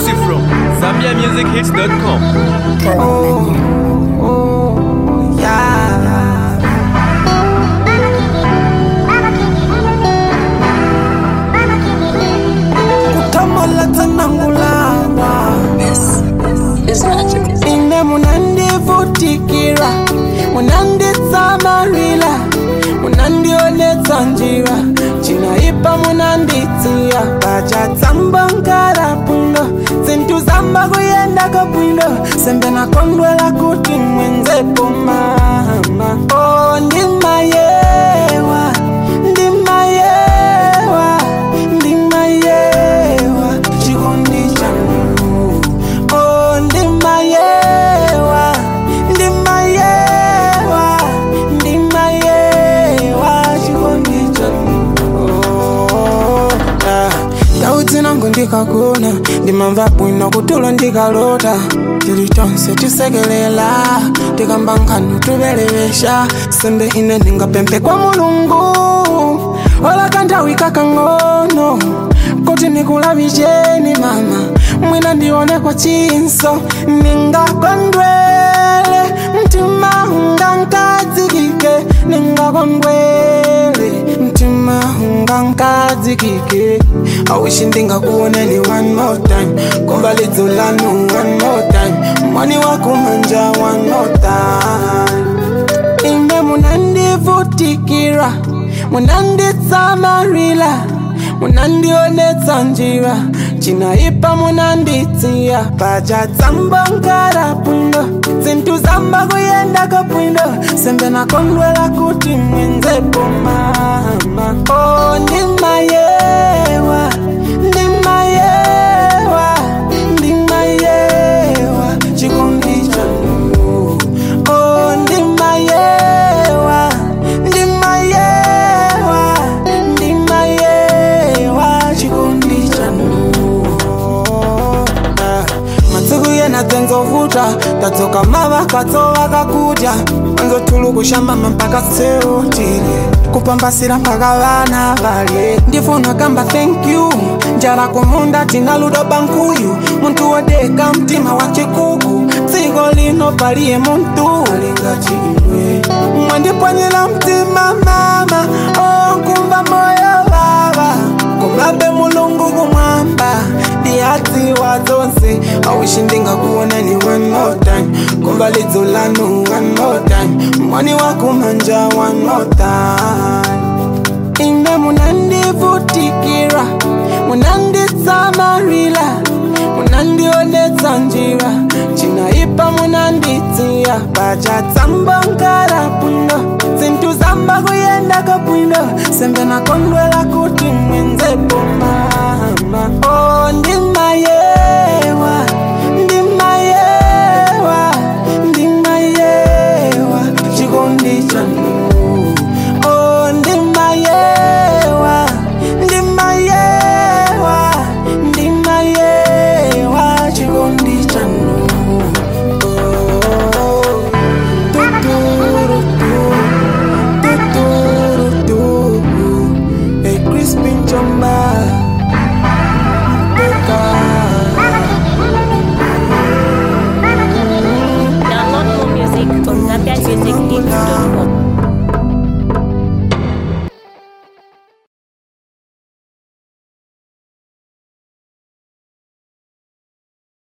Exclusive from ZambiaMusicHits.com. kutamala tsanangulana It's magic. ine munandivutikira munanditsamarila munandionetsa njira cinaipa munanditsiya pacatsamba nkara bwino zinthu zamba kuyendako bwino sembe nakondwela kuti mwenzepo mama o ndimayewa ndimayewa ndimayewa chikondi chanu o ndimayewa ndimayewa ndimayewa chikondi chanu Oh, ah. ndau dzinango ndikagona ndimamva bwino kutulo ndikalota tili tonse tisekelela tikamba nkhanu tuvelevesha sembe ine ndingapemphe kwa mulungu ola kanthawi kakang'ono kuti ndikulavicheni mama mwina ndione kwa chinso ningakondwele mtima ungankadzikike ningakondwele mtima ungankadzikike awishi ndingakuoneni one more time komba lidzo lanu one more time mwani wakumanja one more time ine munandivutikira munanditsamarila munandionetsa njira cinaipa munanditsiya pacatsamba nkara bwino zinthu zamba kuyendako bwino sembe nakondwela kuti mwenzepo mama o ndimayewa ndimayewa ndimayewa chikondi chanu o ndimayewa ndimayewa ndimayewa chikondi chanu Ah, masiku yena dzenzovuta tadzoka mavakatso vakakudya anzotulu kushambama mpaka seutile kupambasira mpaka vana valye ndifuna kamba thank you njala kumunda tina ludo bankuyu muntu wodeka mtima wa chikuku dziko lino paliye muntu alingati iwe mwandipwanyira mtima mama onkumva moyo vava kumabe mulungu kumwamba ndiyadziwa zonse awishi ndingakuonani one more time kumva lidzo lanu one more time mwani wakumanja one more time ine munandivutikira munanditsamarila munandionetsa njira cinaipa munanditsiya pacatsamba nkara bwino zinthu zamba kuyendako bwino sembe nakondwela kuti mwenzepo mama